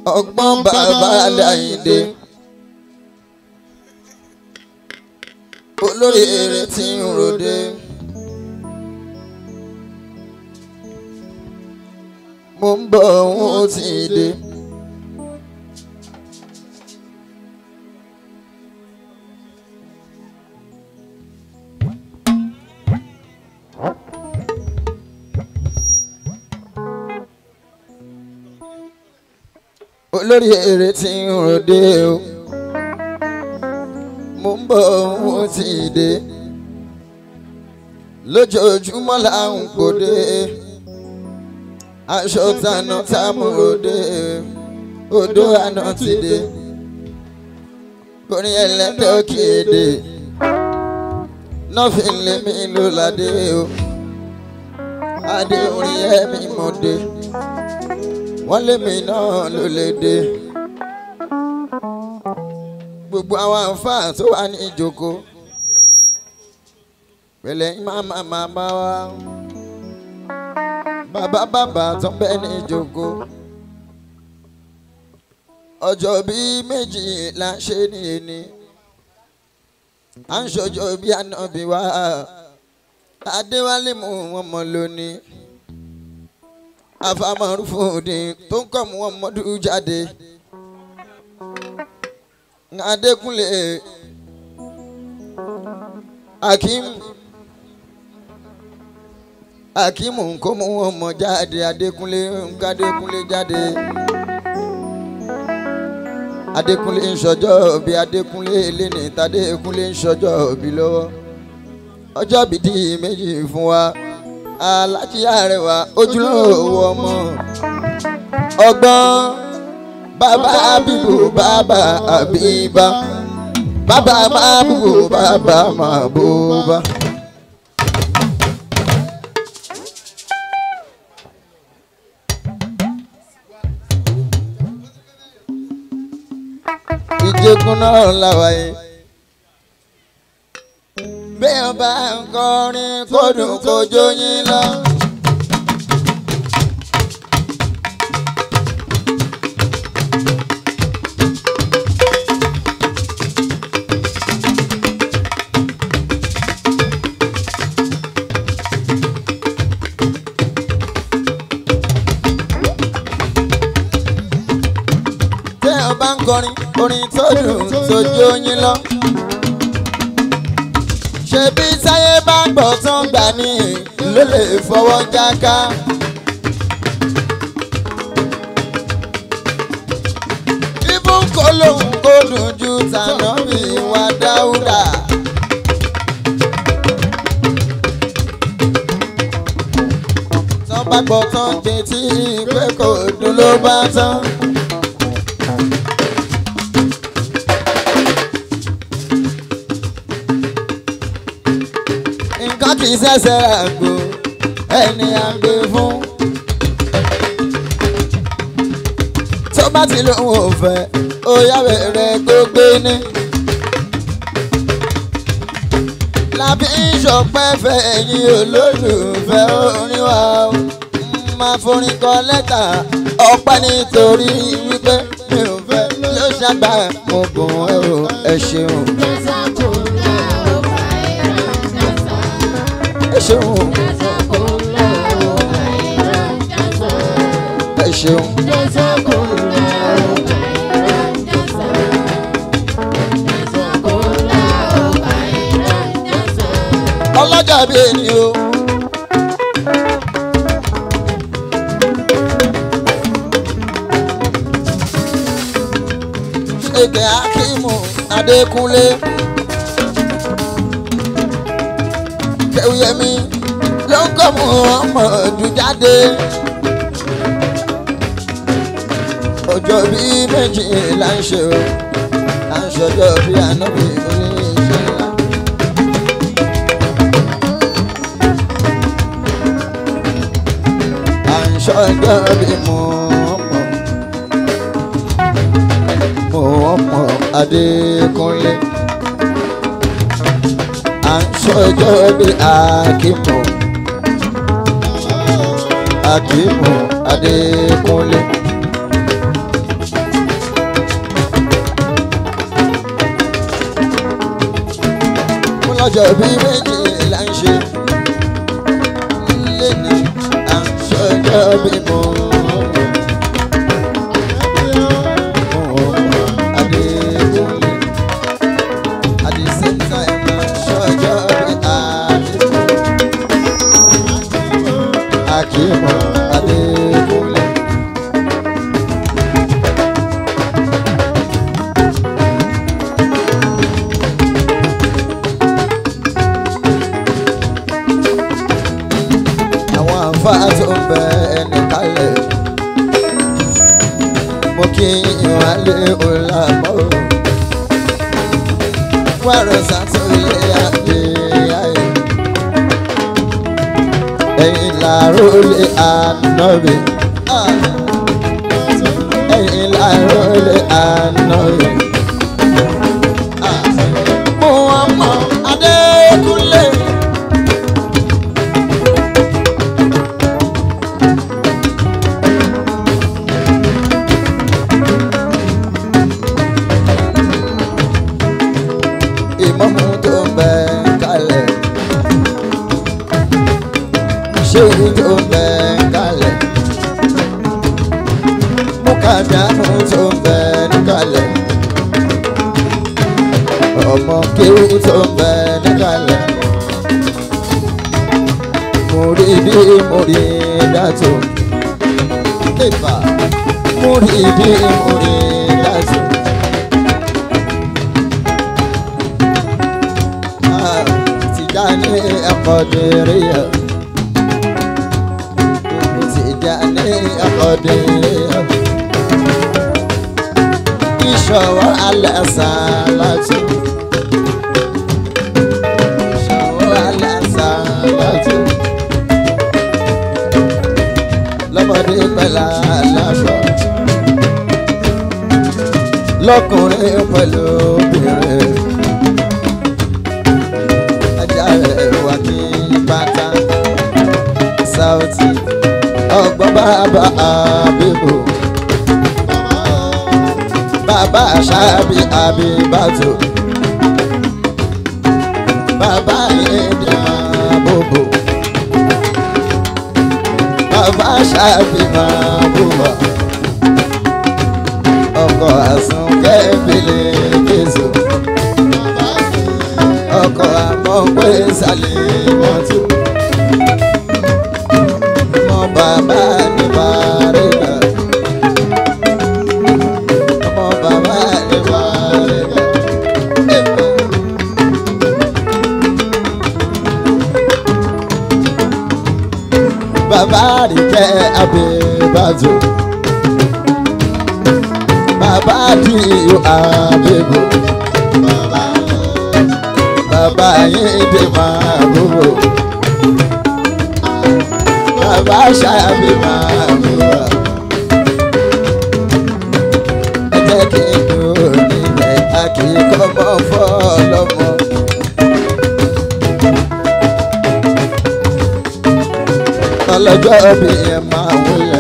ọgbọ́n bàbá Láyìndé olórí eré tí ń ròde. mo ń bọ̀ òun ó ti dé. olórí eré tí ń ròde o mo ń bọ̀ òun ó ti dé lójoojúmọ́ là ń gbòde aṣọ tànà támúròde odò àná ti dé orin ẹlẹ́dẹ̀ kéde nọ́ọ̀fìn lèmi ló ládé o adé orin ẹ̀mí mọ̀dé wọ́n lémi náà ló lè dé gbogbo àwọn àǹfààní tó wà ní ìjókòó pẹ̀lẹ́ máma máma wá bàbá bàbá tó ń bẹ ní ìjókòó ọjọ́ bíi méjì là ń ṣe ní ẹni à ń ṣọjọ́ bí ànábì wá adéwálé mú wọn mọ lónìí afamọrúfòdì tó ń kọ́ mú wọn mọ́dún jáde adékúnlé akim akimu kó mú wọn mọ jáde adékúnlé nkadékúnlé jáde adékúnlé ń ṣọjọ́ bí adékúnlé lẹ́ni tadékúnlé ń ṣọjọ́ bí lọ́wọ́ ọjọ́ bìdí méjì fún wa alájí àrẹwà ojúlówó ọmọ ọgbọ́n bàbá bíbù bàbá àbíbá bàbá máa bù bàbá máa bù bá. ìjẹkùn náà làwà yìí. bẹ́ẹ̀ bá ń kọrin kó dùn kó jó yín lọ. bẹ́ẹ̀ bá ń kọrin orin tó dùn tó jó yín lọ. ṣebí sáyé bá gbọ́ tán gbà ní ló lè fọwọ́ jáká. ibùn kó lóhùn kó dùn ju tànà mi wá dáúdà. tán bá gbọ́ tán gbé tí pé kò dùn ló bá tán. nǹkan kì í ṣẹ̀ṣẹ̀ àgbo ẹni à ń gbé fún. tó bá ti lóun ò fẹ́ ó yá bẹ̀rẹ̀ gbógbé ní. lábí ìṣọ̀pẹ́ fẹ́ ẹ̀yin olólùfẹ́ orin wa ó máa forin kọ lẹ́tà ọpẹ́ nítorí wípé mi ò fẹ́ ló ṣàgbà mo bùn ẹ o ẹ ṣeun. ẹ ṣeun ẹ ṣeun. ọlọ́jà bíi ẹni o. ṣèkè akímù adékúnlé. kẹwìyẹmí ló ń kọ́ mu ọmọ ọdún jáde. ọjọ́ bíi méjì là ń ṣe o là ń ṣọjọ́ bíi ànábì oníṣẹ́ ńlá. à ń ṣọjọ́ bíi mo ọmọ mo ọmọ adékúnlé à ń ṣọjọ́ bí akímọ̀ akímọ̀ adékúnlé ọjọ́ bí méjì là ń ṣe lẹ́nu à ń ṣọjọ́ bí mo Adékúnlé at the same time à ń ṣọjọ́ bí Adékúnlé Akímọ̀ Adékúnlé. àwọn àǹfààní tó ń bẹ ẹni kalẹ̀ mo kí ìwálé ọ̀làmọ́ wàrọ̀ sàtúnyẹ àgbé ayé ẹ̀yìn làárọ̀ lé ànábì ẹ̀yìn làárọ̀ lé ànábì. Muhammad Adékúnlé. ìmọ̀mù tó ń bẹ kalẹ̀ ṣéwù tó ń bẹ kalẹ̀ mùkàdánù tó ń bẹ kalẹ̀ ọmọ kéwù tó ń bẹ kalẹ̀ múrídì múrídàtò ìfà múrídì múrídàtò. Tijani Akadiriya Tijani Akadiriya Ìṣọwọ́ alásàlátù Ìṣọwọ́ alásàlátù Lọ́mọdé pẹ̀lú aláṣọ Lọ́kùnrin pẹ̀lú obìnrin wà ní bàtà Saoty ọgbọ́n bàbá àbíbò bàbá àṣàbí àbíbàtò bàbá ìdí àbòbò bàbá àṣàbí àbòbò ọkọ̀ àsunkẹ́ ìbílẹ̀ jésù ọkọ̀ àmọ́ pé sálẹ̀ mọ́tò. Ọmọ bàbá ní bàrẹ́gà. Ọmọ bàbá ní bàrẹ́gà. Bàbá rí jẹ́ abẹ́bàjò. Bàbá dì yóò abẹ́bò bàbá yín dé máa gbogbo bàbá ṣàbí máa gbogbo ẹ jẹ́ kí n dúró nílẹ̀ àkíkọ́ mọ́ fọ́ọ̀lọ́mọ. ọlọ́jọ́ bí ẹ máa wọlé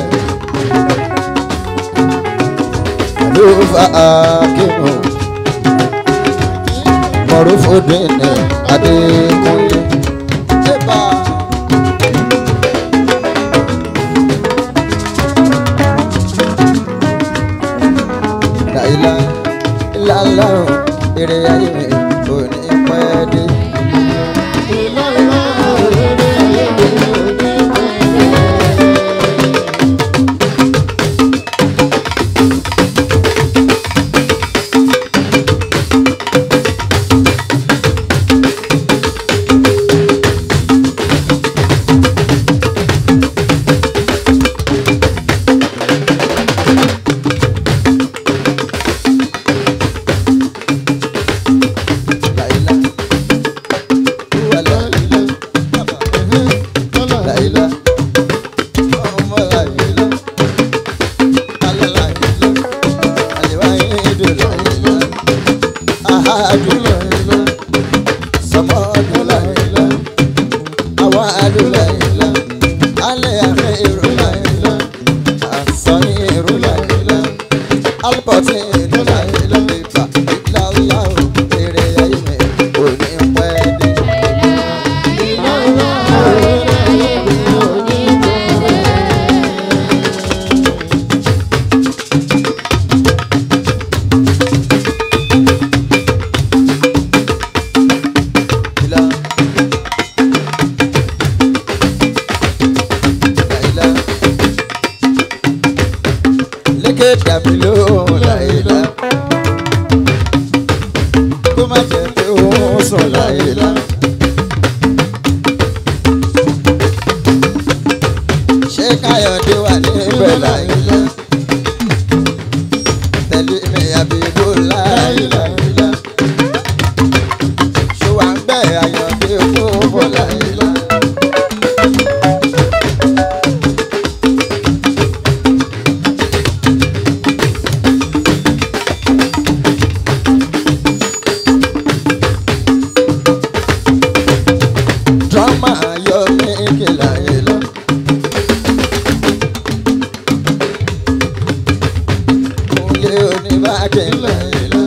ló fa akínú mọ̀rúfòdìní adékúnlé. láìlá ìlàlá èrè ayé mi kò ní pẹ́ dé. láìlá ìwàlá láìlá ọmọ láìlá alálàìlá àlèwáyé ìdò láìlá àhádù láìlá sọmọdù láìlá àwàdù láìlá alẹ́ àfẹ́ ìrù láìlá àsọyìn ìrù láìlá alpọ̀tì ìdù láìlá ìfà ìlàlá èrè ayé mi kò ní pẹ́ dé. kéèké dàbí lóhùn láìlá kó má jẹ́ pé òun sùn láìlá. ṣé káyọ̀dé wà níbẹ̀ láìlá tẹ̀lé mi àbíbó láìlá ṣó wà ń bẹ̀ àyọ̀dé fún bọ̀ láìlá. drama yọ mí kìlà ìlọ. Kúnlé oníbàkẹ́ ńlá ìlọ.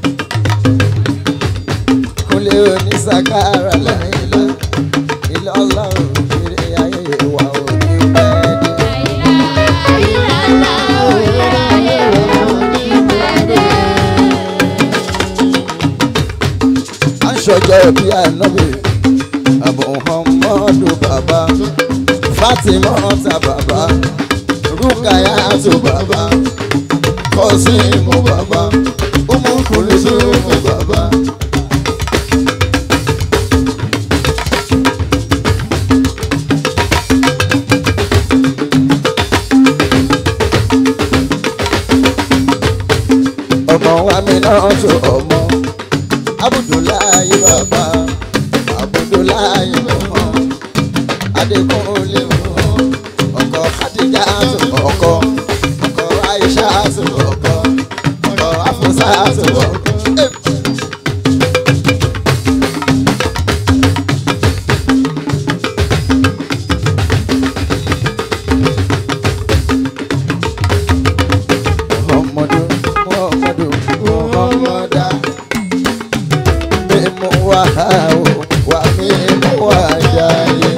Kúnlé onísàkárà láìlọ. Ilé ọlọ́run kiri ayé wa ò ní pẹ́ dé. À ń ṣọjọ́ bí ànábì. Muhammadu baba Fatima ta baba Rukayatu baba Kosimu baba Umu Kulisumu baba. ọmọ wa mi náà tó ọmọ Abudulayi baba Abudulayi ọmọ Adékúnlé ọmọ ọkọ Khadija tó ọkọ ọkọ Aisha tó ọkọ ọkọ Afusa tó ọkọ. Muhammadu Muhammadu Muhammada mímú wá o wá mímú wá jáde.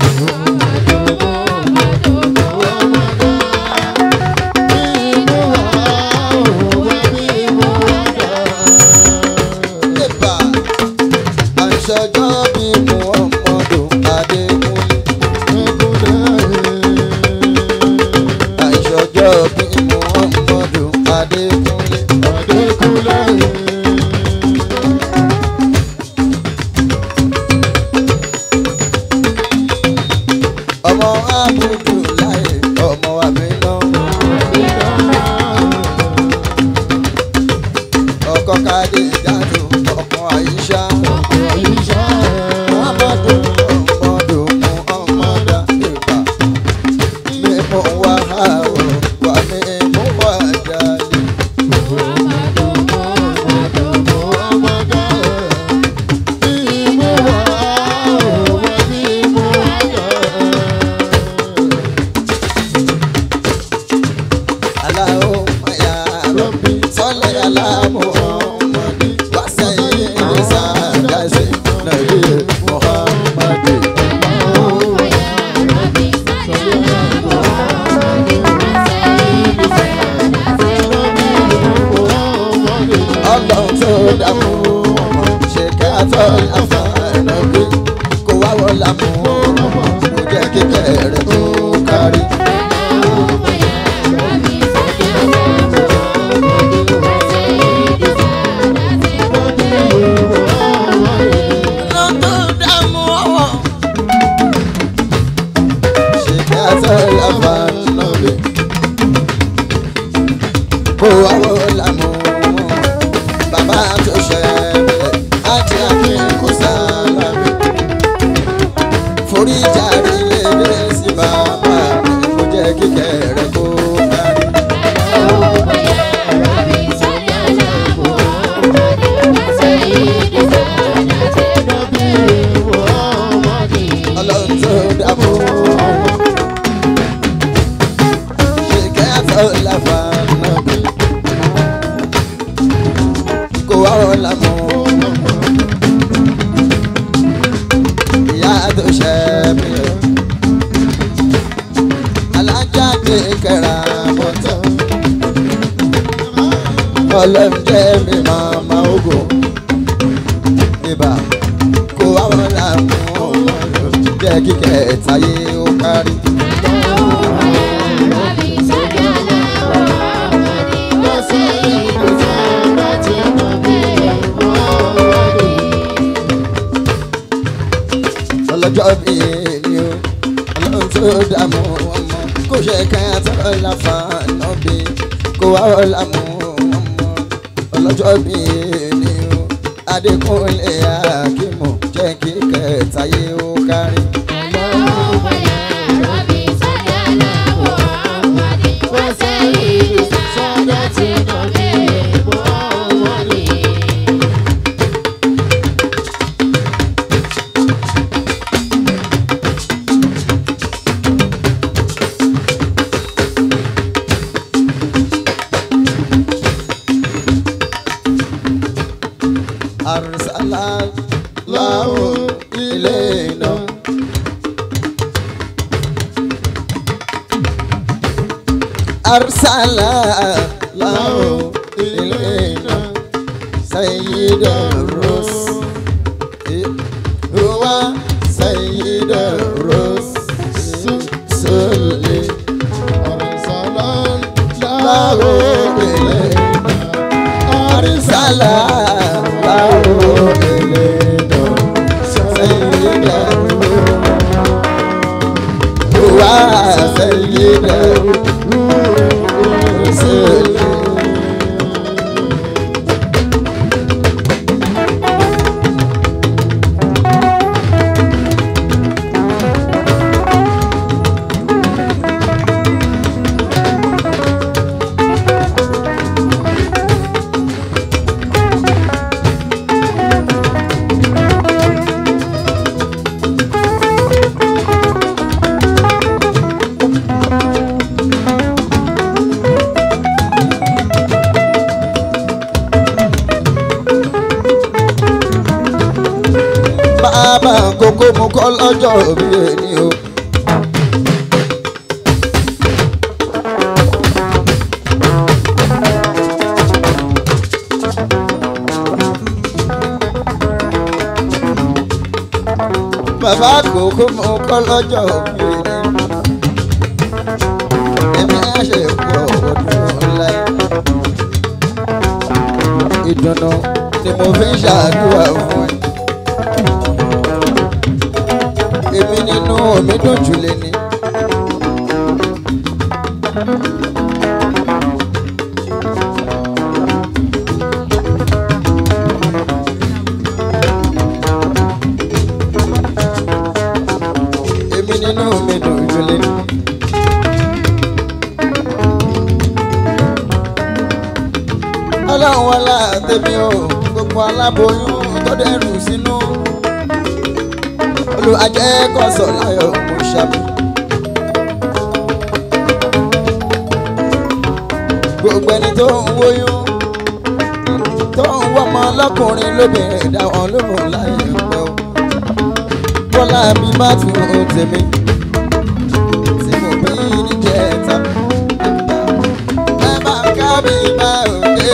Nípa àṣọjọ́ bí Muhammadu Adékúnlé. Àṣọjọ́ bí Muhammadu Adékúnlé. ọmọ abudu láyé ọmọ àbínú. ọkọ kadì ìjàdù ọmọ àyíṣà. muhammadu muhammadu muhammadu ìbà. mímú wá àwọ̀ wà mímú wá jáde. aláwọ̀ mayà rọ̀bì sọ́lẹ̀ aláàmú ọmọdé wá sẹ́yìn ìrìnsà dáṣẹ́ nàbí muhammadu. ọlọ́run tó dàmú ọmọ ṣe káàtọ́ àfààní bí kò wá wọ́n lámú ọmọ kò jẹ́ kíkẹ́ rẹ̀ tó kárí. ọlọ́run tó dàmú ọmọ ṣe káàtọ́ àfààní bí kò wá wọ́n lámú ọmọ bàbá tó ṣẹlẹ̀ àti àfikún sálábì foríjà rí lédè sí bàbá rẹ̀ kó jẹ́ kíkẹ́ rẹ̀ kó kárí. ọlọ́run tó dàbò ṣèkẹ́ àtọ́láfà náà bí kó wá wọn lámọ́ ìyá tó ṣe mí alájà kékeré mọ́tò ọlọ́run jẹ́ mi màmá ogun ibà kó wá wọn lámọ́ jẹ́ kíkẹ́ táyé ó kárí. ọlọ́jọ́ bí èmi o ọlọ́run tó dààmú ọmọ kò ṣe káyà tó láfa náà bí kò wá ọ̀la mú ọmọ ọlọ́jọ́ bí èmi o adékúnlé akímọ̀ jẹ́ kí kẹtàyé ó kárí. arsala lahu ilayna. arsala lahu ilayna sayyida rus huwa sayyida rus sulli lahu ilayna arsala lahu ilayna sayyida huwa sayyida sulli bàbá kókó mu kọ́ lọ́jọ́ òbí ẹni o. bàbá kókó mu kọ́ lọ́jọ́ òbí ẹni. èmi á ṣe pọ̀ ọdún láyé. ìdùnnú ni mo fi ń ṣàdúrà fún ẹ èmi nínú omi dùn jù lé ní. èmi nínú omi dùn jù lé ní. ọlọ́run wọlá tèmi o gbogbo aláboyún tó dẹrù sínú olùwàjẹ́ kọ́sọ̀ láyọ̀ mo ṣàbí. gbogbo ẹni tó ń wóyún tó ń wọ́mọ lọ́kùnrin lóbìnrin dá wọn lóhùn láyé pẹ́ o. bọ́lá mi má tún ohun tèmi tí mo bí níjẹta. ẹ máa ká mi bá òde.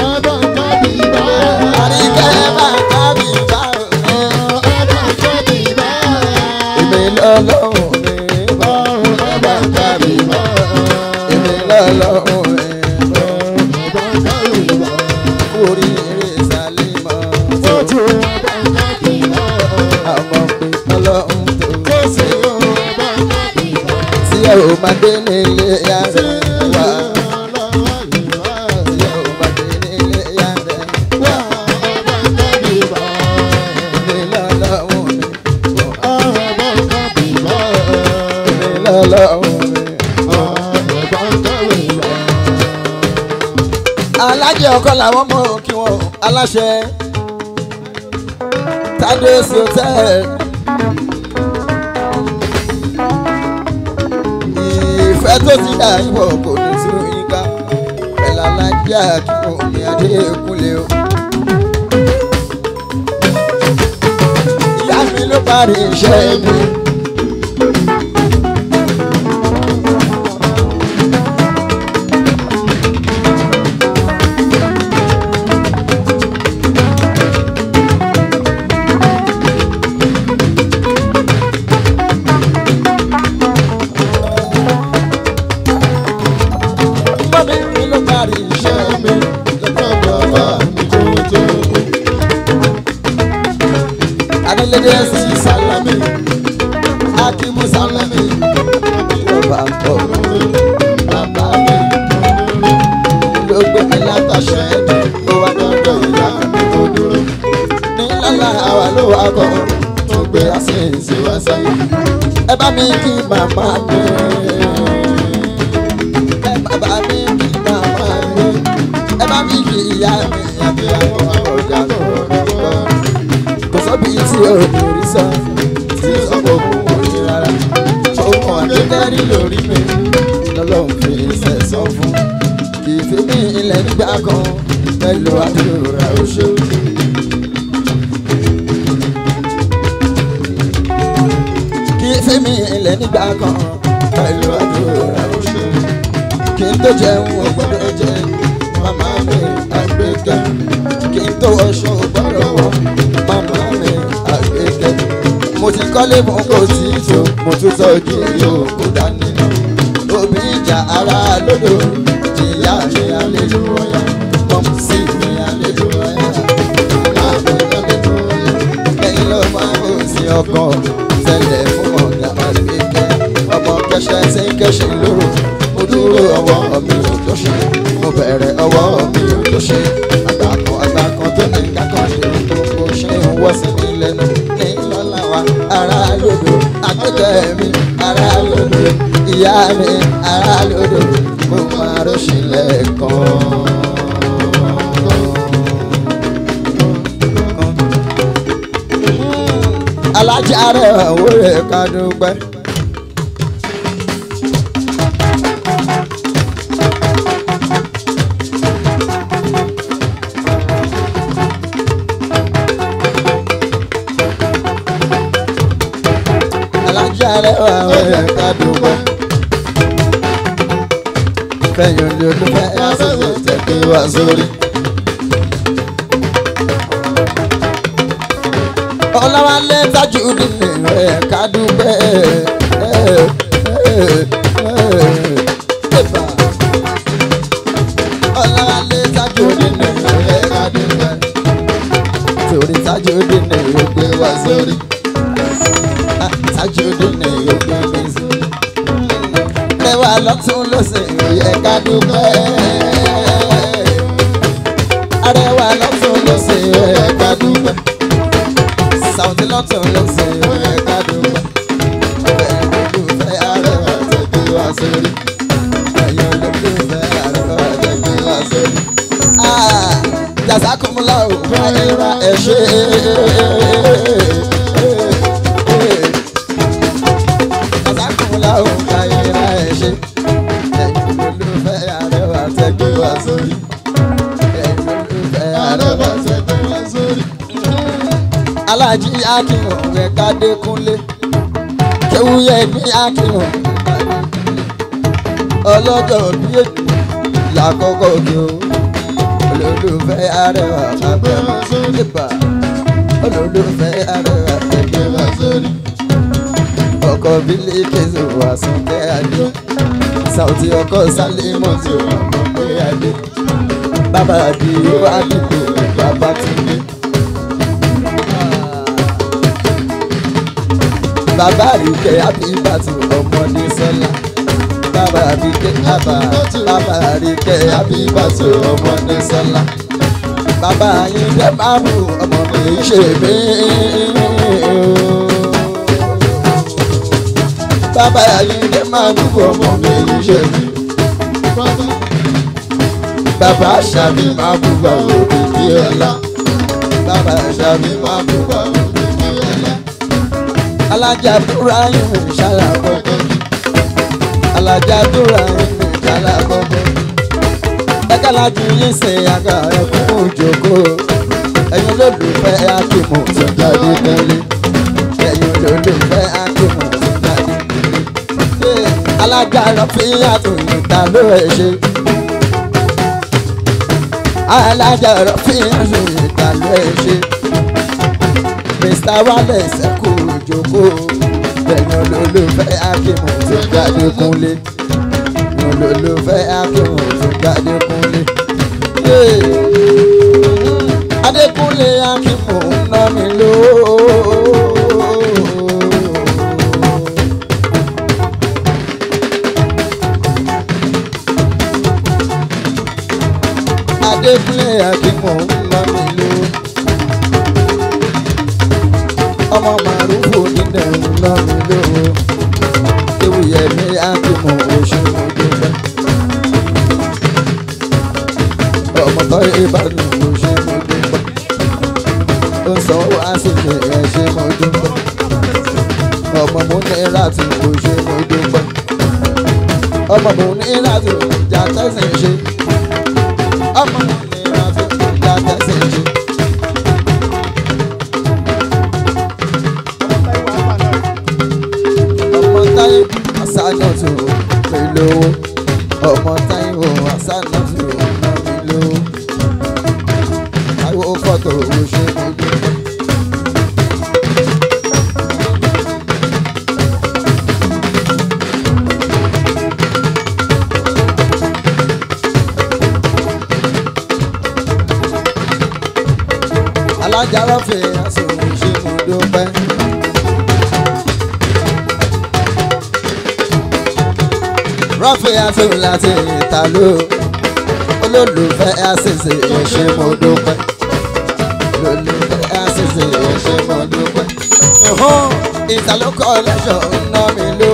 àríkẹ́ ẹ máa ká mi bá òde èmi lọ́lọ́run mi bá bá ká mi bá èmi lọ́lọ́run mi bá oríire sálímọ̀ tó àmọ́ pé ọlọ́run tó tí ẹ ò máa dé nílé yàrá wá tí ẹ ò máa dé nílé yàrá wá èmi lọ́lọ́run mi bá èmi lọ́lọ́run mi. alájẹ ọkọ làwọn mọ kí wọn aláṣẹ tádé hotel ìfẹ́ tó ti dà ìwọ kò ní sí yínká ẹ̀là alájẹ àkíkò mi adékúnlé o. ìyá mi ló parí iṣẹ́ mi. mọ́mí mi ló parí iṣẹ́ mi. adélédé sí sálámì wa kọ́ tó gbé àṣìṣe wá sáyé. ẹ bá mi kí màmá mi. ẹ bá mi kí màmá mi. ẹ bá mi kí ìyá mi àti àwọn ọjà lọ́wọ́ kò sọ́bi tí o ní rí sọ tí o sọ pé òun ò ní rárá. ọmọ àdékẹ́rì lórí mi lọ́lọ́run fi sẹ̀sán fún. ìfẹ́ mi ilẹ̀ nígbà kan pẹ̀lú àdúrà oṣù. kí ìfẹ́ mi ilẹ̀ nígbà kan pẹ̀lú àdúrà oṣù. kí n tó jẹun ò gbọ́dọ̀ jẹ màmá mi àgbẹ̀kẹ́ kí n tó wọṣọ ò gbọ́dọ̀ wọ màmá mi àgbẹ̀kẹ́. mo ti kọ́lé mo kò tí ì tó mo tún tọ́jú yóò kó dání náà. òbí ìjà ara lódò ìyá mi àlejò ọ̀yà mọ̀mú sí mi àlejò ọ̀yà. àmì àlejò ọ̀yà. ẹ̀yin ló máa ń sí ọkàn tẹ̀lé fún ọ̀gá àgbẹ̀kẹ́. ọmọ kẹsẹ̀ tí ń kẹ́sẹ̀ lóru mo dúró ọwọ́ mi ò tó ṣe mo bẹ̀rẹ̀ ọwọ́ mi ò tó ṣe àgbàkan àgbàkan tó ní kákan ṣe gbogbo ṣe ń wọ́ sí mi lẹ́nu ní lọ́la wa ará lòdò akẹ́kẹ́ mi ará lòdò ìyá mi ará lòdò mo máa rọ́ṣìlẹ̀ kan. alájà rẹ̀ wúrẹ̀ ká dúpẹ́. alájàre wà wẹ̀rẹ̀ ká dùgbọ́. kẹ́yìn olè olùfẹ́ àṣẹṣe tẹ̀kẹ́ wá sórí. ọlọ́wálé tájú nínú rẹ̀ ká dùgbẹ́. ọlọ́wálé tájú nínú rẹ̀ ká dùgbẹ́. torí tájú nínú rẹ̀ gbé wá sórí tajudeen ní ògbé bẹ́sì. Ẹwà lọ́tún lọ́sẹ̀ yẹ ká dúpẹ́. Arẹwà lọ́tún lọ́sẹ̀ yẹ ká dúpẹ́. Sàwùtí lọ́tún lọ́sẹ̀ yẹ ká dúpẹ́. Bẹ́ẹ̀ olùfẹ́ arẹwà tẹ̀gbẹ́ wá sórí. Ẹ̀yin olùfẹ́ arẹwà tẹ̀gbẹ́ wá sórí. Jazakumula ò fẹ́ ra ẹ̀ ṣe àsákùnlá òun ka ìra ẹ̀ ṣe. ẹ̀yin olùfẹ́ àrẹwà tẹ́gbẹ́ wá sórí. ẹ̀yin olùfẹ́ àrẹwà tẹ́gbẹ́ wá sórí. alájí akínwó rẹ̀ kádékúnlé. kéwúyẹ ní akínwó. ọlọ́jọ́ bí èjì làkọ́kọ́ kí o. olùfẹ́ àrẹwà tẹ́gbẹ́ wá sórí. olùfẹ́ àrẹwà tẹ́gbẹ́ wá sórí ọkọ bílí kẹsì wà sọkẹ adé Saoty ọkọ sálímọ tí ó mọ pé adé bàbá àdì wà dìbò bàbá tìǹbì. bàbá àríkẹ́ àbíbàtì ọmọdé sọ́lá bàbá àríkẹ́ àbá bàbá àríkẹ́ àbíbàtì ọmọdé sọ́lá bàbá yín dẹ́ máa mú ọmọ mi ṣe mí bàbá ayíǹde máa dúpọ̀ ọmọ mi yìí ṣe mí. bàbá àṣàbí máa búba òbí bí ọlá. bàbá àṣàbí máa búba òbí bí ọlá. alájà búra yín ṣàlà kọ́kọ́. alájà búra yín ṣàlà kọ́kọ́. ẹ̀ka lájú yín ṣe àga ẹ̀kún òjòkó. ẹ̀yin olólùfẹ́ akímọ̀ tó jáde tẹ́lẹ̀. ẹ̀yin olólùfẹ́ akímọ̀ tó jáde alágbára fi àtúnyìn ta ló ẹ ṣe. alágbára fi àtúnyìn ta ló ẹ ṣe. mr wallace kú ìjókòó bẹ̀rẹ̀ olólùfẹ́ akímù tó jáde kúnlé olólùfẹ́ akímù tó jáde kúnlé. adékúnlé akímù ń ná mi lóò. adékúnlé àdìmọ̀ ńlá mi ló. ọmọ màrúfò nílẹ̀ ńlọ mi lówó ewu yẹmi akímọ̀ oṣù mọ́dúnpẹ́ ọmọ tó ìbàdàn oṣù mọ́dúnpẹ́ ó sọ wá sí mi ẹ̀ ṣe mọ́dúnpẹ́ ọmọ mo ní láti oṣù mọ́dúnpẹ́ ọmọ mo ní láti ìjà tẹ̀sán ṣe ọmọ mo ní láti ìjà tẹ̀sán ṣe. ọmọ táyé àṣàdọ̀tò mi lówó ọmọ táyé wo àṣàdọ̀tò ná mi lówó táyé wo fọ́tò owó ṣe mo dúpẹ́. alájà rọ́fẹ̀ àṣòwò ṣe mo dúpẹ́. rọ́fẹ̀ àṣòwò láti ìta ló olólùfẹ́ àṣìṣe ẹ̀ṣẹ̀ mo dúpẹ́. olólùfẹ́ àṣìṣe ẹ̀ṣẹ̀ mo dúpẹ́. ìtàlókọ̀ lẹ́sọ̀ ń ná mi ló.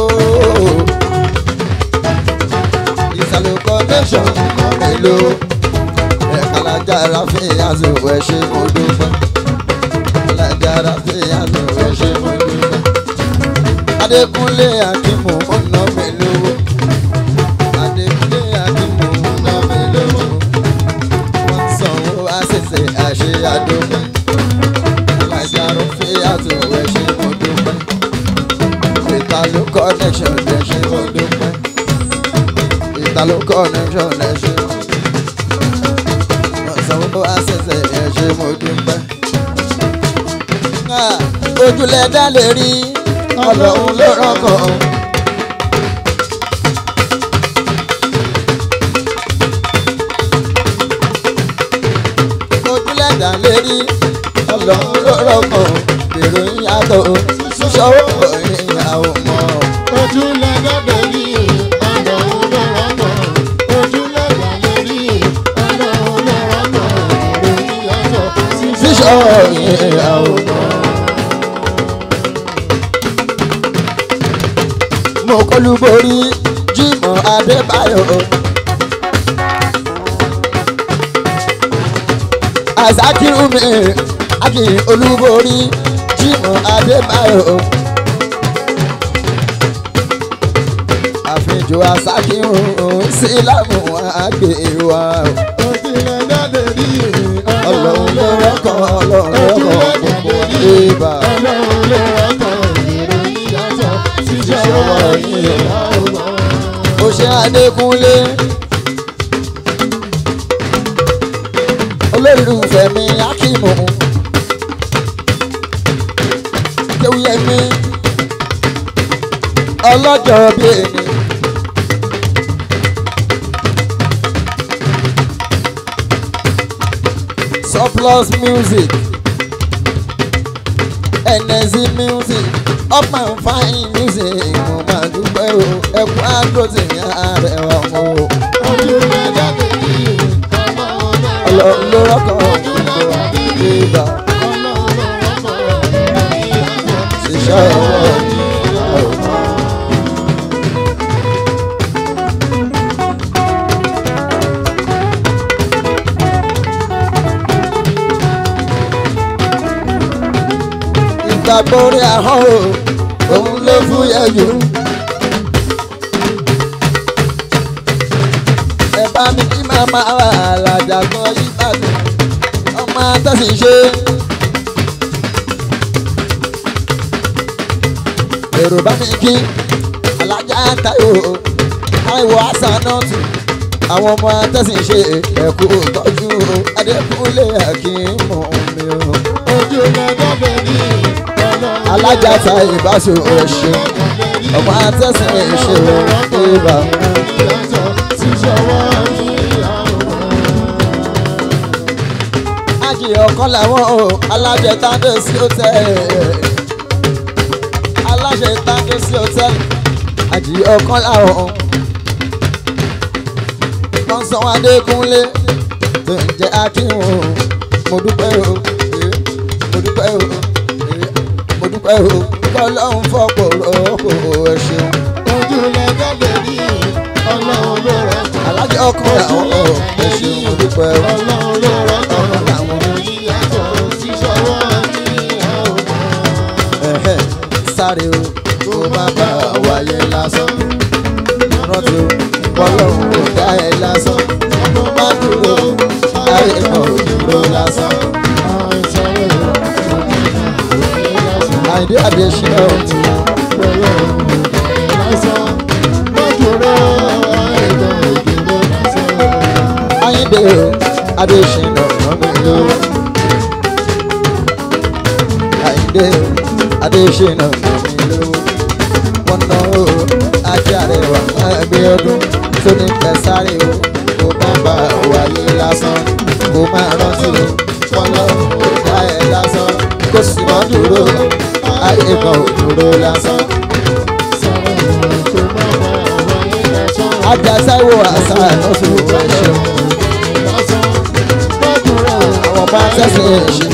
ìtàlókọ̀ lẹ́sọ̀ ń ná mi ló alájára fi àzòwò ẹ ṣé mo dúpẹ́ alájára fi àzòwò ẹ ṣé mo dúpẹ́ adékúnlé akínmù ó ná mi lówó adékúnlé akínmù ó ná mi lówó wọ́n sanwó àṣìṣe àṣẹ àdókẹ́ alájára fi àzòwò ẹ ṣé mo dúpẹ́ ìtàló connection ẹ ṣé mo dúpẹ́ ìtàló connection ẹ ṣé mo dúpẹ́ sanwó àṣẹṣẹ ẹ ṣé mo dúpẹ́. ojúlẹ̀ dá lè rí ọlọ́run ló rọ́kàn. ojúlẹ̀ dá lè rí ọlọ́run ló rọ́kàn. èrò ìyàtọ̀ ṣíṣọ́wọ́ ìyàwó mọ́. ojúlẹ̀ dọ́dọ̀ rí ọlọ́run ló rọ́kàn ojúlẹ̀ dọ́dọ̀ rí ọlọ́run ló rọ́kàn ìròyìn yàtọ̀ ṣíṣọ́wọ́ ìyàwó mọ́. mo kọlu borí Jímọ̀ Adébáyọ̀. Àzákírù mi Akin Olúborí Jímọ̀ Adébáyọ̀. Àfijọ́ Àzákírù Sílámù àgbè wa. ojúlẹ̀ dọ́dọ̀ rí Ọlọ́run ló rọ́kàn Ọlọ́run ló rọ́kàn gbogbo ìbá. ọlọ́run ló rọ́kàn ìròyìn yàtọ̀ ṣíṣọ́wọ́ ìyàwó Ó ṣe Adékúnlé. Olólùfẹ́ mi Akímù. Kéwúyẹmí. Ọlọ́jọ́ bí ẹni. Surplus music. NSC music. Up and fine music. Mo máa dúpẹ́ o. Ẹ̀kú àdótì ní àrẹwà o. ojúlẹ̀ dọ́dọ̀ rí ọlọ́run ló Ọlọ́run ló rọ́kàn gbogbo ìgbà. Ṣiṣẹ́ ọwọ́ ni ọ̀rọ̀. Ìgbàgbọ́ orí ahọ́n o, òun ló fúyẹ́ jù. Ẹ bá mi kí màmá wà làjàgbọ́ Ìbàdàn, ọmọ àtẹ̀sí ṣe. Èrò bá mi kí alájà Táíwò, Táíwò Àsánátù, àwọn ọmọ àtẹ̀sí ṣe ẹ̀kú tọ́jú Adékúnlé Akínmú mi o. Alájà ta ìbáṣe oṣù, ọmọ àtẹ̀sí ṣe ìbá. Ájì ọ̀kan làwọn o, alájẹ tándé sí hòtẹ́ẹ̀lì. Alájẹ tándé sí hòtẹ́ẹ̀lì. Ájì ọ̀kan làwọn. Wọ́n sọ Adékúnlé tó ń jẹ́ Akínwó. Mo dúpẹ́ o, eh, mo dúpẹ́ o. eh. dúpẹ́ o kọ́lọ́hún fọ́pọ̀ rọ́pò ẹ ṣeun. ojú lẹ́jọ́ lè rí ọlọ́run ló rọ́pò. alájọ ọkùnrin àwọn ọ̀ ẹ ṣeun mo dúpẹ́ o. ọlọ́run ló rọ́pò. àwọn èyí yàtọ̀ sí ṣọwọ́ ní àwọn ẹ̀hẹ́ sáré o kó má bà wáyé lásán. rántí o kọ́lọ́hún kò dá ẹ lásán. ọmọ má dúró ayé kan ò dúró lásán. àìdí àdéṣínà ò ti àyíndé o àdéṣínà ọ̀nà mi ló. àyíndé o àdéṣínà ọ̀nà mi ló. wọ́n ná o ajá rẹ̀ wà ẹgbẹ́ ọdún tó ní kẹsàrí o kó má bà wáyé lásán kó má rántí o kọ́lọ́hún kò dá ẹ lásán kó sì má dúró ayé kan ò dúró lásán. ajasáwo àṣà àtọ́sùn ẹ̀ṣẹ̀ àwọn bá tẹ̀sẹ̀ ẹ̀ṣẹ̀.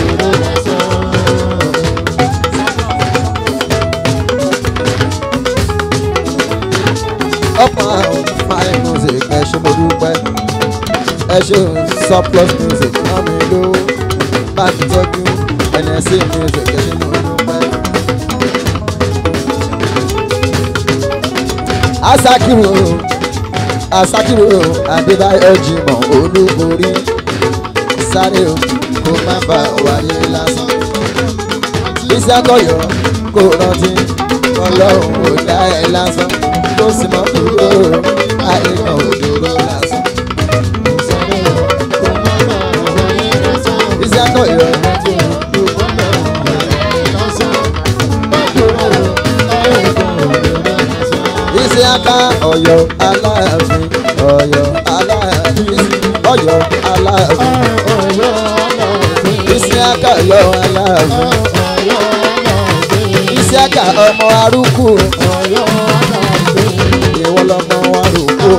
ọ̀pọ̀ àwọn fine music ẹ ṣé mo dúpẹ́ ẹ ṣé surplus music náà mi ló bá mi tọ́jú nsc music ẹ ṣé mo dúpẹ́. asakiru asakiru adébáyọ̀ jimoh olúborí sáré o kó má bà wáyé lásán ìsàkọyọ kò rántí ọlọ́run ò dá ẹ lásán tó sì mọ́ dúró ayé kan ò dúró lásán ìsàkọyọ ìsàkà ọ̀yọ́ aláàfin ọ̀yọ́ aláàfin ọ̀yọ́ aláàfin ìsàkà ọ̀yọ́ aláàfin ìsàkà ọmọ arúgbó ìwọ lọmọ arúgbó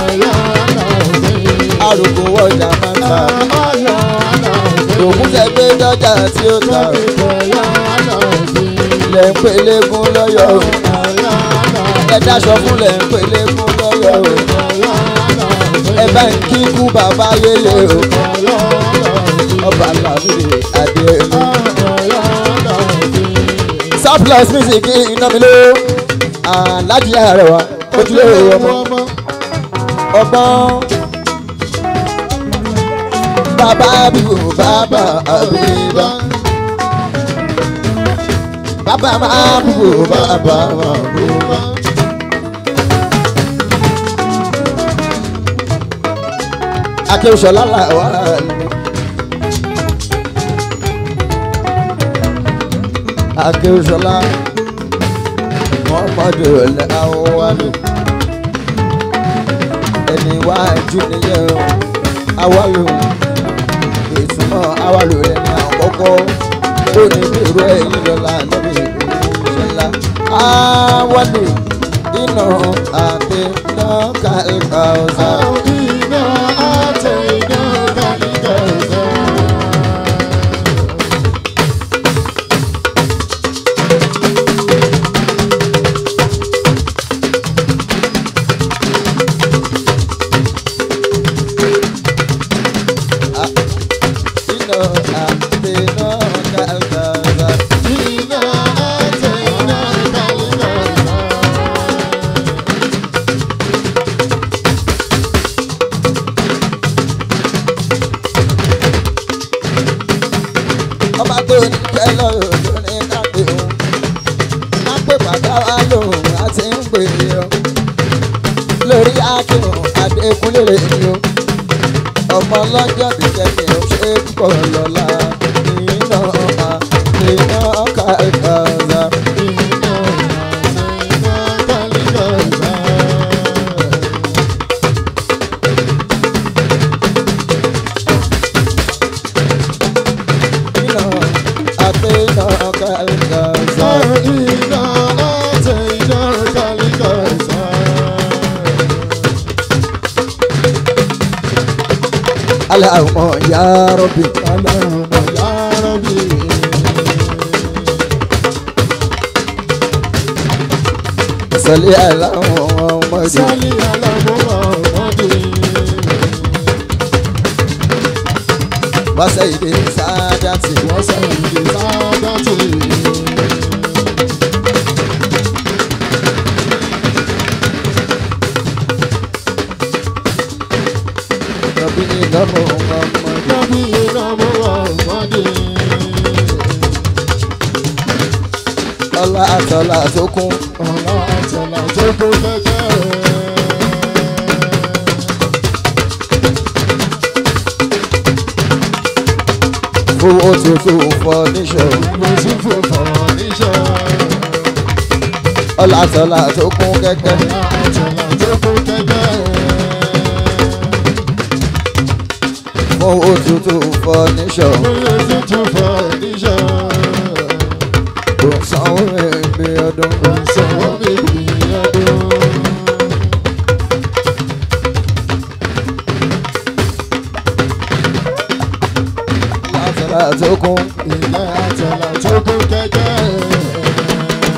arúgbó wọjà máa ń ta òkú tẹ gbé dọjà tí ó ta lẹ ń pelégún lọ́yọ̀ o ẹ dáṣọ fún lẹ ń pelégún lọ́yọ̀ o ẹ bá ń kíkú bàbá yélé o ọba làbúrè adéẹlú surplus music iná mi ló alájí àrẹwà ojúlé ọmọ ọgbọ́n bàbá àbíwò bàbá àbíbá bàbá máa búwò bàbá máa búwò. akéwùsọ̀lá làwà ni. akéwùsọ̀lá mọ́mọ́dé ọ̀lẹ́ àwọ̀wálò ẹni wájú nìyẹn o awálò ìtumọ̀ awálò rẹ̀ ní àkọ́kọ́ ó ní bèrò ẹ̀yìn lọ́la níbi ìṣẹ̀lá awálò iná àti nọ́ọ̀kà ẹ̀ka ọ̀sán. iná àti nọ́ọ̀kà ẹ̀ka ọ̀sán. ọba tó ní kẹ́ lọ́rọ̀ tó ní kápẹ́ òun á pè bàbá wa lòun àti ń pè é ọ lórí akínú adékúnlé ni o ọmọ lọ́jọ́ bí kẹ́kẹ́ ó ṣe púpọ̀ lọ́la iná àti iná ká ẹ̀ka ọ̀la. iná àti iná ká ẹ̀ka ọ̀la. Allahumma ya Rabbi. sọlí aláwọ̀ ọmọdé sálí alámúmọ̀ ọmọdé. wáṣẹ ìdè sáájàtì wọ́n sẹ́yìn ìdè sáájátì. lọ́bí ìlọ́mọ ọmọdé lọ́bí alámúmọ̀ ọmọdé. ọlá àtọ́lá tó kún ọ̀la àtẹ̀là tó kún kẹ́kẹ́. owó tuntun fọ níṣọ mo sì fò fọ̀ níṣẹ́. ọlá àtọ́lá tó kún kẹ́kẹ́ ọ̀la àtẹ̀là tó kún kẹ́kẹ́. owó tuntun fọ níṣọ Oyè tuntun fọ̀ níṣẹ́. kò sanwó ẹgbẹ́ ọdún Ìṣòwò bèbí ọdún. ọlá àtọ́lá tó kún Ilé àtẹ̀là tó kún kẹ́kẹ́.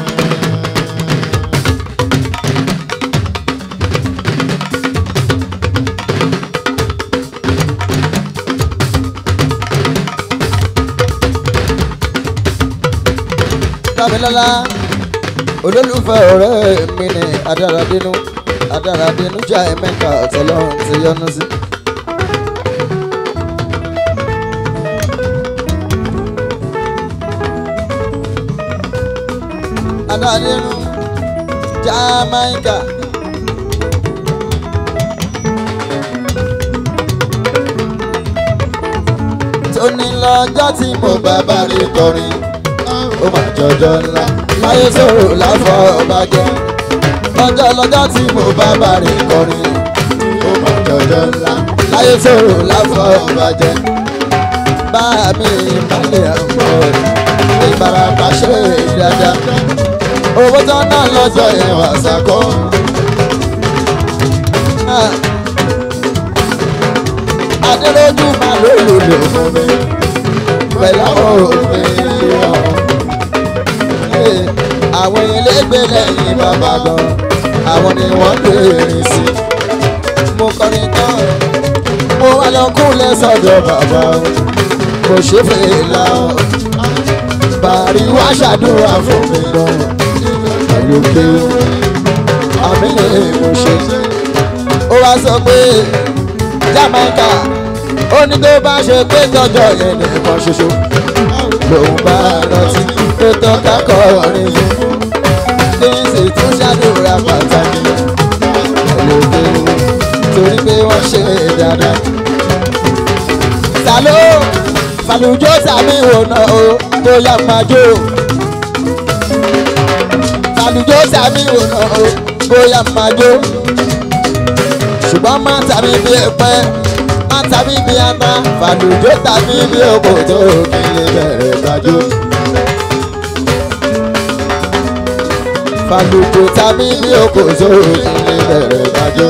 dábìlọ́lá olólùfẹ́ ọ̀rẹ́ mi ni adáradínú adáradínú já ẹ̀mẹ́ka ọ̀tọ̀lọ́run ti yọnu sí. adáradínú Jamaica. tóní lọ́jọ́ tí mo bá bá rí kọrin ó mà jọjọ ńlá láyé sọ̀rọ̀ láfọ̀ ọba jẹ́ ọjọ́ lọ́jọ́ tí mo bá bá rí kọrin ó mà jọjọ ńlá láyé sọ̀rọ̀ láfọ̀ ọba jẹ́ bá mi balẹ̀ ọ̀pọ̀ ìbarapá ṣe dáadáa owó tó ná lọ́jọ́ yẹn wà sàkó. adélójú máa ló lòlò fún mi pẹ̀lú àwọn òfin ọ̀hún àwọn elégbé lẹ́yìn bàbá gan àwọn ni wọ́n lè rìn sí. mo kọrin tán mo wá lọ kúnlẹ̀ sọ́dọ̀ bàbá o mo ṣe fèèlà o bàrí wá ṣàdúrà fún mi gan pẹ̀lú pé àmì lè mo ṣe. ó wá sọ pé Jamaica ó ní tó bá ṣe pé tọjọ́ yẹn nìkan ṣoṣo lòun bá rántí tó tọ́ka kọrin fún kí n sì tún ṣàdúrà pàtàkì lóde torí pé wọ́n ṣe dáadáa. Sàló Fàlùjọ́ sàmì ìwònà o bóyá máa jó. Fàlùjọ́ sàmì ìwònà o bóyá máa jó. Ṣùgbọ́n má tàbí bí ẹ̀pẹ́ má tàbí bí ata Fàlùjọ́ tàbí bí òkòtò kí lè bẹ̀rẹ̀ gbàjọ́. Fàlùkù tàbí bí oko sóró ilé bẹ̀rẹ̀ dájọ́.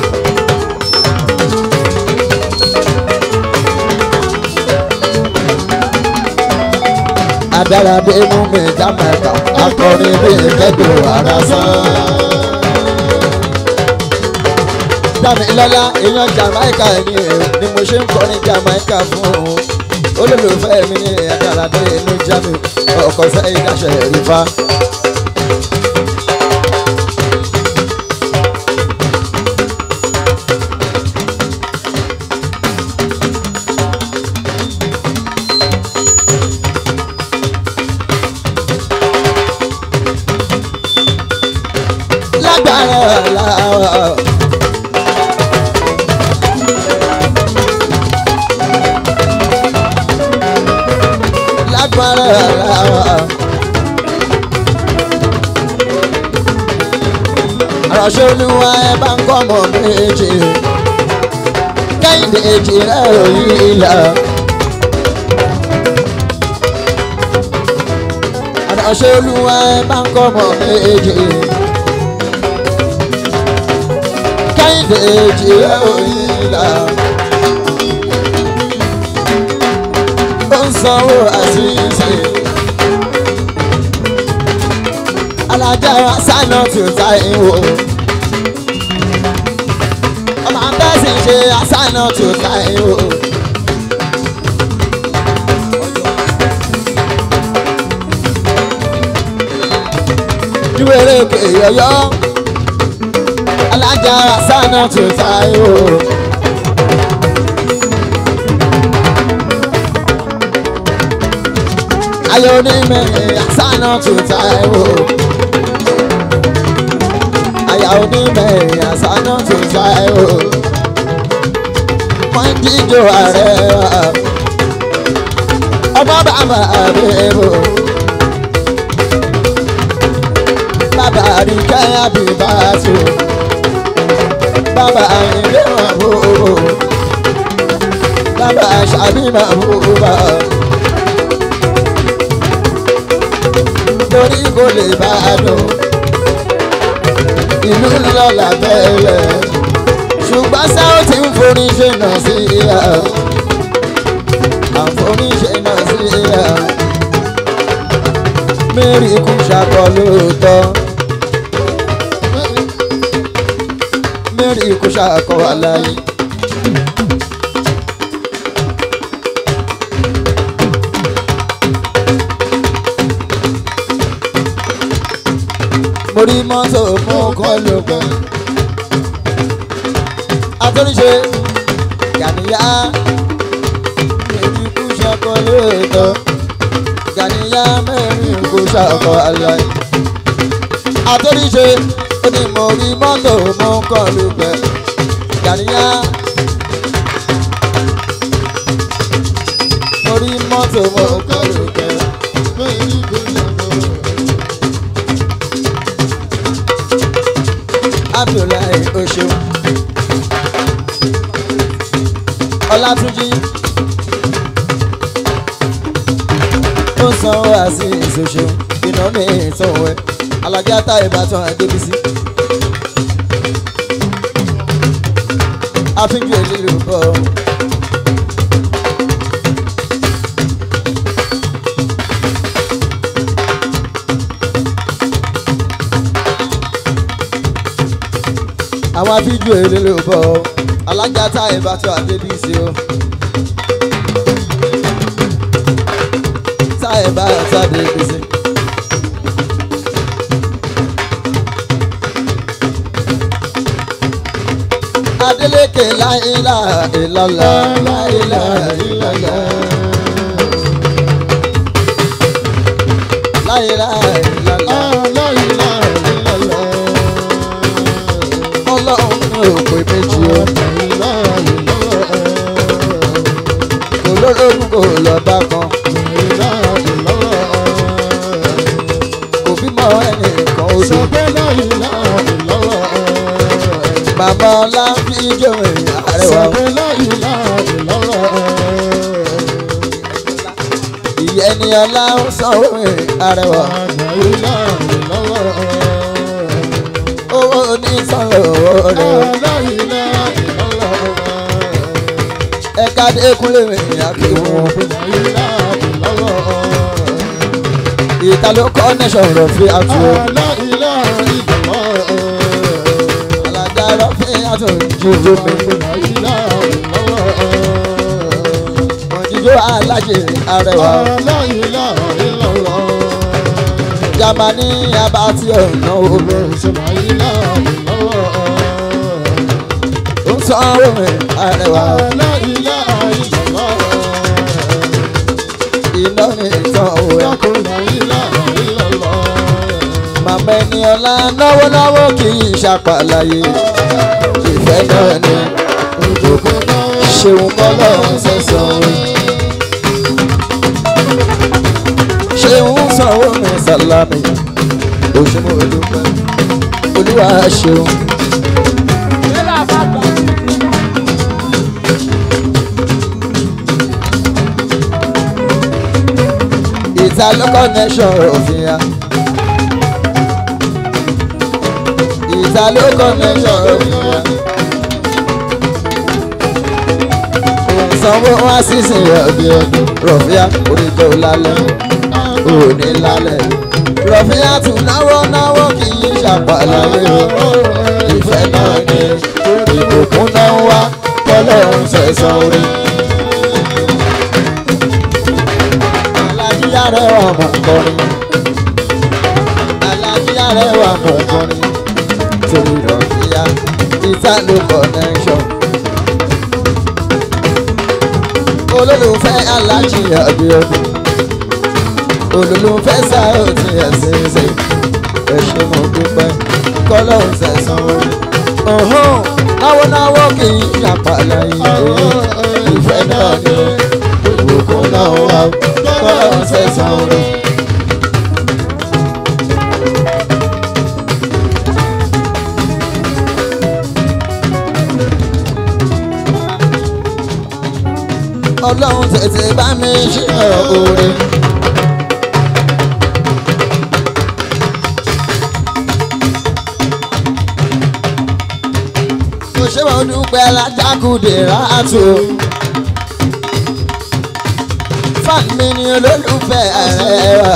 Adáradé mú mi Jamaica, akọrin bí ìkẹ́dùn ara sán. Dámilọ́lá èèyàn Jamaica ni ni mo ṣe ń kọrin Jamaica fún un. Olólùfẹ́ mi ní Adáradé inú Jamiu, ọkọ̀ sẹ́yìn dáṣẹ̀ rí fa. lágbára làwọ̀. lágbára làwọ̀. àròṣe olúwa ẹ bá ń kọ́ ọmọ méjì kẹ́hìndé èjì rẹ̀ òyìn ìlà. àròṣe olúwa ẹ bá ń kọ́ ọmọ méjì. kẹ́hìndé èjì rẹ̀ òyìn ìlà. ó ń sanwó àṣìṣe. alájà sánà tí ó ta ìwò. ọmọ abẹ́sì ṣe sánà tí ó ta ìwò. ìwéré òkè yọyọ alájà sánà tí ó ta ìwò. ayọ̀ onímẹ̀rin sánà tí ó ta ìwò àyà onímẹ̀rin àsánà tó ta ẹ̀ o. wọ́n jíjó ààrẹ wa. ọmọ bàbá rẹ̀ o. bàbá àríkẹ́ àbíbá tó. bàbá ilé wọn bò ó. bàbá àṣàbí máa bò ó bá. torí kò lè bá a dùn ìlú ńlá làbẹ́rẹ́ ṣùgbọ́n sáà ti ń forí ṣe náà sí ìyá àforí ṣe náà sí ìyá mary kú ṣàkọ lóòótọ́ mary kú ṣàkọ aláyé. mo rí mọ́tò mú kọ́ ló pẹ́. àtúnṣe gàníyà mẹ́rin kú ṣọkọ lóòótọ́ gàníyà mẹ́rin kú ṣọkọ aláì. àtúnṣe ó ní mo rí mọ́tò mú kọ́ ló pẹ́. gàníyà mo rí mọ́tò mú kọ́ ló pẹ́. abdullahi oṣù ọlátúnjí ó sanwó àti ìṣoṣo iná mi ìtọ̀wé alájà tá ìbátan adébísí àfihàn ìlú bọ̀ àwọn fídíò èlé ló bọ̀ ọ́ alájà tá ìbátan adébísí o. tá ìbátan adébísí. Adeleke láìlà ìlàlà láìlà ìlàlà. Láìlà ìlàlà. Ọlọ́run ní òpè méjì o. Olórogún kò lọ bá kan. Kò bímọ ẹnìkan oṣù. Bàbá ọlá fi jòwè àrẹwà. Ìyẹn ni ọlá ń sanwó àrẹwà. Owó onísanwó rẹ̀. Ẹ̀ka Adékúnlé mi àkíwọ̀n. Ìta ló kọ́ nẹ́sàn rọ̀ fi àtú. Alájà rọ̀ fi àtú jíjó mi. Òjijó alájẹ arẹwà. Jamani abati ọ̀nà omi. Ó sanwó mi arẹwà. Iná ní ìtàn òwe. Màmá ẹni ọlá náwó náwó kì í ṣàpàlàyé. Ìfẹ́ náà ni ṣeun kọ́lọ́ sẹ́sàn rí. Ṣeun sanwó mi sàlámì. Òṣùmọ̀ olùpẹ̀. Olúwa ṣeun. Ìta ló connection òfin ya. Ìta ló connection òfin ya. Ìsanwó wá sísìn rọ̀bì ọdún rọ̀fíà oníjọ́ lálẹ́ òní lálẹ́ rọ̀fíàtù náwó náwó kì í ṣàpàlàyé o ìfẹ́ náà ni ìbùkún náà wá kọ́lọ́hún ṣẹ̀sán orí. alájí arẹwà mọ̀ kọrin alájí arẹwà mọ̀ kọrin torí rọ̀fíà ìtàlù connection. olólùfẹ́ alájí àbíọ́dún olólùfẹ́ sáyọ̀tì ẹ̀sìnsìn ẹ ṣé mo dúpẹ́ kọ́lọ́hún ṣẹ̀sán orí. ọ̀hún náwó náwó kì í ṣàpàlà ìyè ìfẹ́ náà ni ìbùkún náà wà kọ́lọ́hún ṣẹ̀sán orí. ọlọ́run tètè bá mi ṣe oore. mo ṣe wọn dúpẹ́ alájákùdé ráàtò. fan mi ni olólùfẹ́ ààrẹ wa.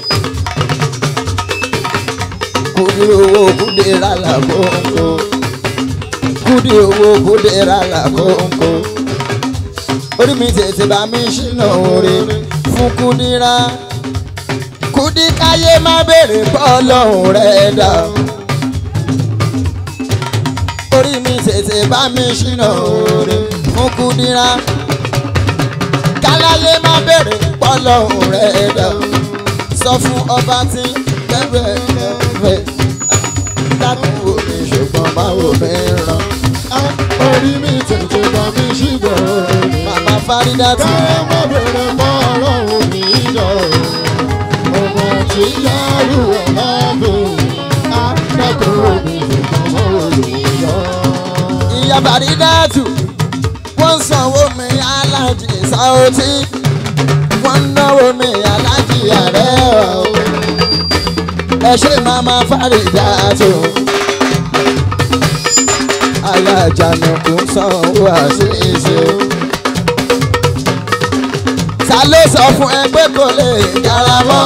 kúdí owó kúdí rálá kóńkó. kúdí owó kúdí rálá kóńkó. orí mi tètè bá mi ṣìnà oore fún kúdírá. kúdí káyé má béèrè bọ́ọ̀lọ́hùn rẹ̀ dà orí mi tètè bá mi ṣìnà oore fún kúdírá káláyé má bèrè pọ́lọ́hún rẹ̀ dà sọ fún ọba tí bẹ́ẹ̀ bẹ́ẹ̀ dákun wò mí ṣùgbọ́n báwo mi ràn orí mi tètè bá mi ṣíbọ̀ màmá fárídà tì ká má bèrè mọ́ ọlọ́run mi jọ ọmọ tí yàrá wọ̀ lábẹ́ àdàkùn mi ṣùgbọ́n mọ́ olùyọ. ìyá fárídà tù wọ́n sanwó mi alájì sáwọ́tì wọ́n náwó mi alájì ààrẹ o ẹ ṣe màmá fárídà tù alájànàkú sanwó àṣìṣe o. ta ló sọ fún ẹ pé kò lè dára mọ́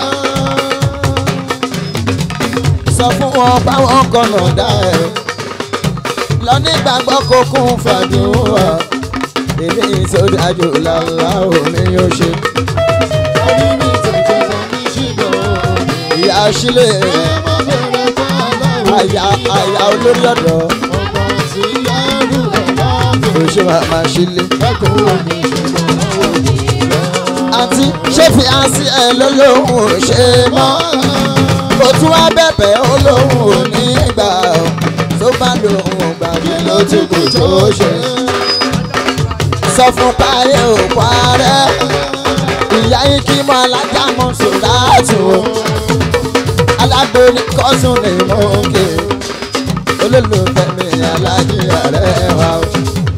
sọ fún wọn báwọn kọ̀nà dá ẹ lọ nígbàgbọ́ kó kún fàdúrà èmi ìsọdájú làlá òní yóò ṣe orí mi tètè bá mi ṣíbọ̀ ìyá sílẹ̀ ká má bèrè mọ́ ọlọ́run àyà àyà olórí ọ̀dọ́ ọmọ tí yàrá wọ̀ lábẹ́ oṣù màmá sílẹ̀. àdàkùn mi ṣùgbọ́n mọ́ olùyọ. àǹtí ṣé fi àǹsí ẹ lólóhùn ò ṣe mọ́ kò tún wá bẹ̀bẹ̀ olóhùn ò ní gbà ó tó bá lóhùn gbàgbé ló ti kù tó ṣe. sọ fún páyé ò parẹ́ ìyá yín kí mọ alájà mọ sòdáàtù o alágbó ní kọ́sùn ní mọ́kè olólùfẹ́ mi alájí ààrẹ wa o.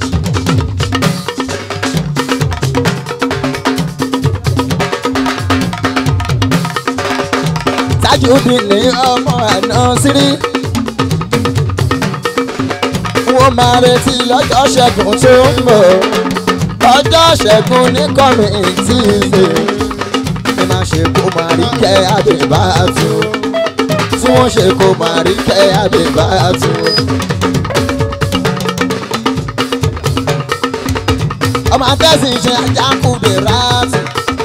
Tajudeen ní ọmọ àná sírí. Wọ́n máa retí lọ́jọ́ ṣẹ́gun tó ń bọ̀. Ọjọ́ ṣẹ́gun ní kọ́mìtì ṣe. Ní máa ṣe kó máa rí kẹ́ àbẹ̀bàtú. Tí wọ́n ṣe kó máa rí kẹ́ àbẹ̀bàtú. Ọmọ akẹ́sìn ṣe ajá kúndé ráàtì.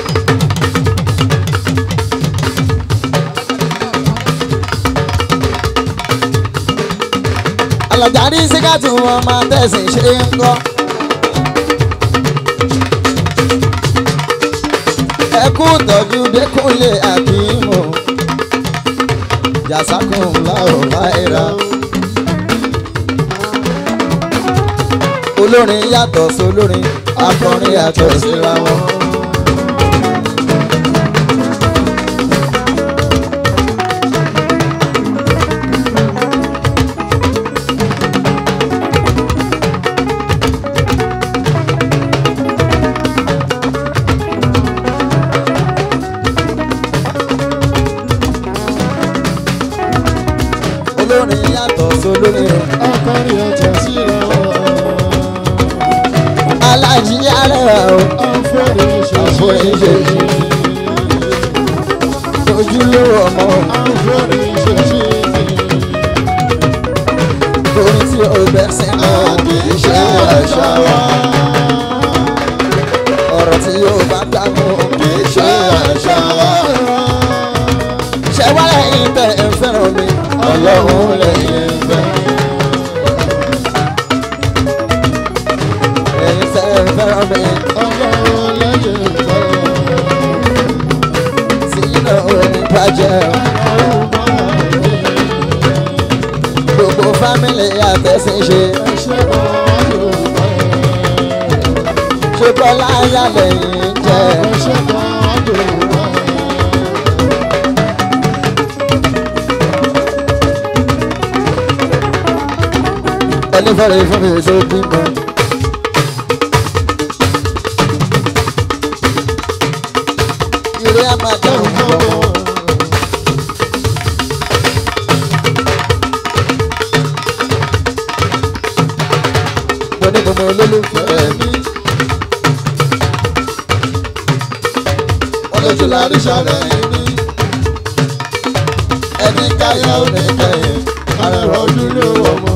alọ̀járí síkàtù wọn máa tẹ̀sí ṣe ń kọ́. ẹ kú tọ́jú dẹ́kunlé àkímù jàsákùn láò láìra. olórin yàtọ̀ sólórin akọrin yàtọ̀ síra wọn. olórin yàtọ̀ sólórin o. akọrin ọ̀tọ̀ síra alájí arẹwà o àforíṣẹ́ àforíṣẹ́ ojúlówó ọmọ ọ̀rọ̀ tí yóò bá dàgbọ́ kì í ṣe àṣà wa. ṣé wá lẹ́yìn tẹ̀ ẹ fẹ́ràn mi ọlọ́run lẹ́yìn fẹ́. ẹ̀yin tẹ̀ ẹ fẹ́ràn mi ọlọ́run lẹ́yìn ìfẹ́. tí iná ò ní bàjẹ́ o. ọlọ́run máa ń yẹ. gbogbo fámìlì àtẹ̀sìn ṣe ẹ ṣe ọlọ́run fẹ́. ṣe bọ́lá ayá lẹ́yìn jẹ́. ẹ ṣe ọlọ́run fẹ́. ẹni fẹ́rẹ̀ fún mi tó bímọ. ìrẹ́ a máa dẹ́rù fún ọmọ. mo ní gbogbo olólùfẹ́ mi. wọ́n lójú láàrin sọ̀rọ̀ ẹni. ẹni káyà ò ní kẹ́yìn ara rọ̀ ojú ló wọ̀ mọ́.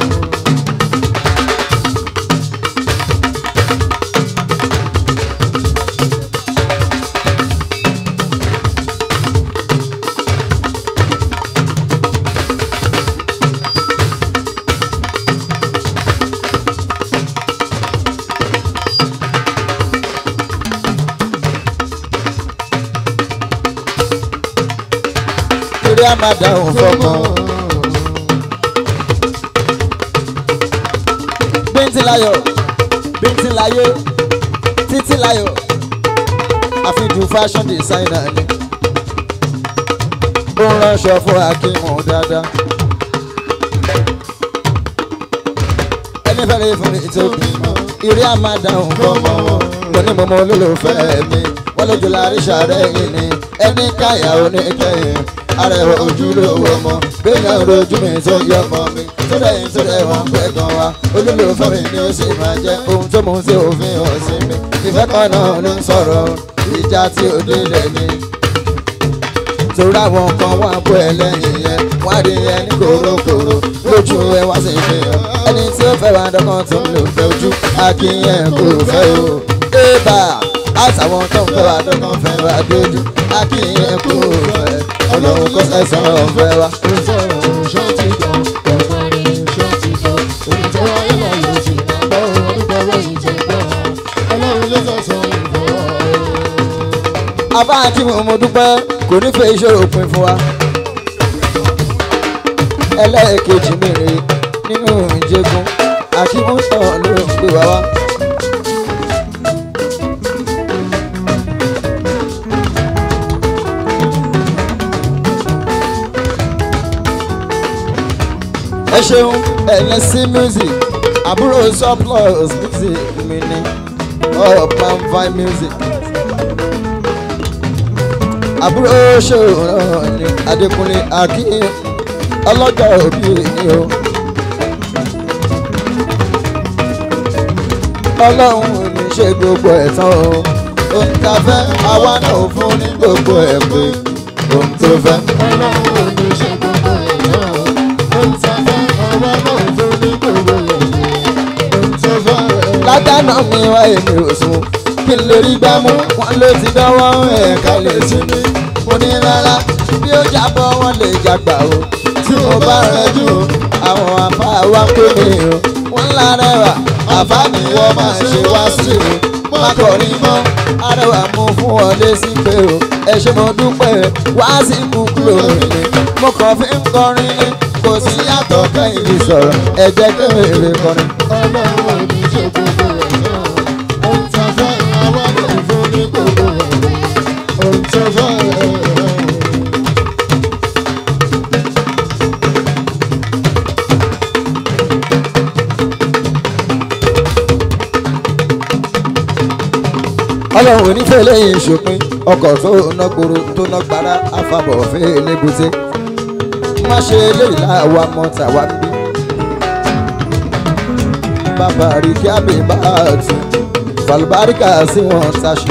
torí a máa dáhùn fọmọ. bíntín láyọ̀ bíntín láyé títí láyọ̀ àfihàn fashion designer ni ó ń ránṣọ fún akímù dáadáa. ẹni fẹ́rẹ̀ fún mi tó bímọ ìrí a máa dáhùn fọmọ mo ní mo mọ olólùfẹ́ mi wọ́n lójú láàrin ṣàrẹ́yìn ni ẹni káyà oníkẹyìn arẹwà ojúlówó ọmọ gbẹ̀yàn rojú mi tó yọ ọmọ mi tó lẹ́yìn tó lẹ́wọ̀n pẹ́ gan wa olólùfẹ́ mi ni ó sì máa jẹ́ ohun tó mú sí òfin hàn sí mi ìfẹ́ kan náà ló ń sọ̀rọ̀ ìjà tí ó délẹ̀ ni torí àwọn kan wà bó ẹ lẹ́yìn yẹn wọ́n á rí ẹ ní kòrókòró lójú ẹ wá sí fi hàn ẹni tí ó fẹ́ wá dọ́kàn tó ń lò fẹ́ ojú akínyẹn kò fẹ́ o. ébà àtàwọn tó ń fẹ́ wá dọ́kàn fẹ́ wá dójú akínyẹn kò fẹ́ ọlọ́run kó sẹ́sàn ọ̀fẹ́ wa. ó sọ̀rọ̀ ṣọ́ ti gbọ́ ọ̀gbọ́n ni ṣọ́ ti gbọ́ ohun tó wáyé láyé ti gbọ́ ọdún bọ̀rọ̀ yìí ti gbọ́ ọlọ́run ló sọ̀sọ̀ ìgbọ́. abá kí mo mo dúpẹ́ kò ní fẹ́ ìṣòro òpin fún wa. ẹlẹ́ẹ̀kejì mi rèé nínú ìjẹgun akímúsàn ló ń gbé wa wá. ẹ ṣeun ẹlẹ́sìn music àbúrò surplus music mi ni up and fine music àbúrò ṣòro ní adékúnlé akin ọlọ́jọ́ òbí ni o. ọlọ́run ò ní ṣe gbogbo ẹ̀ tán o ohun tá a fẹ́ àwa náà ò fún ní gbogbo ẹ̀ pé ohun tó fẹ́. ọlọ́run ò ní ṣe gbogbo ẹ̀ náà ó ń ta fẹ́ ọwọ́ náà fún ní gbogbo ẹ̀ ó ń tó fẹ́. ládàánà mi wá èmi ò sùn kí n lè rí gbámú wọn ló ti dánwọ́ ẹ̀ka lè sinmi mo ní rárá bí ó jábọ́ wọn lè jàgbà o tí mo bá rẹjú o àwọn àfa wa pé mi o wọn lárẹwà àfa ni wọ́n máa ṣe wá sí o má kọrin mọ́ arẹwà mú fún ọ lésì pé o ẹ ṣe mo dúpẹ́ wá sí kúkúrò mi mo kàn fi ń kọrin ní kò sí yàtọ̀ kẹ́yìn lè sọ̀rọ̀ ẹ jẹ́ kí èrè kọrin. ọlọ́run ò ní ṣe gbogbo ẹ̀ náà ó ń ta fẹ́ ọwọ́ náà fún ní gbogbo ẹ̀ ó ń tó fẹ́. ọlọ́run onífẹ́ lẹ́yìn ìṣòpin ọkọ̀ tó ná gbòòrò tó ná gbàrà àfàbọ̀ fẹ́ lébùté má ṣe eléyìí láwa mọ tàwa ń bí. bàbá rí kí àmì bá a tù fàlùbáríkà sí wọn taṣù.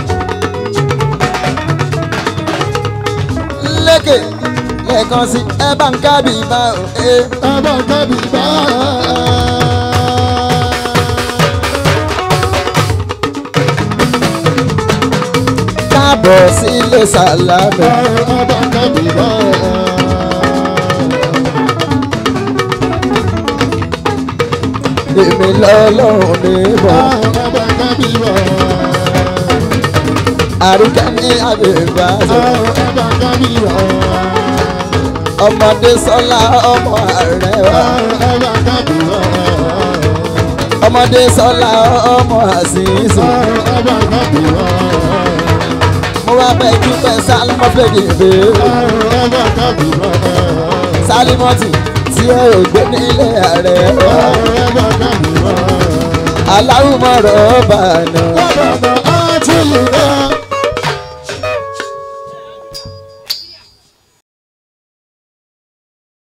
lékè lẹ́ẹ̀kan sí ẹ bá ń kábì bá ò ẹ. ẹ bá kábì bá káàbọ̀ sílé sàlámì. ọba kábìrọ̀. èmi lọ́lọ́run ní bọ̀. ọba kábìrọ̀. àríkẹ́ ní àbẹ̀bà sọ. ọba kábìrọ̀. ọmọdé sọlá ọmọ ààrẹ wa. ọba kábìrọ̀. ọmọdé sọlá ọmọ àṣìṣe. ọba kábìrọ̀. mo wá bẹ dúpẹ́ sálímọ́ fèdè bèèrè. ọba kábìrọ̀. sálímọ́tì tí ẹ ò gbé nílé ààrẹ wa. ọba kábìrọ̀. aláwùmọ̀rọ̀ ọba náà. ọba àti ìlú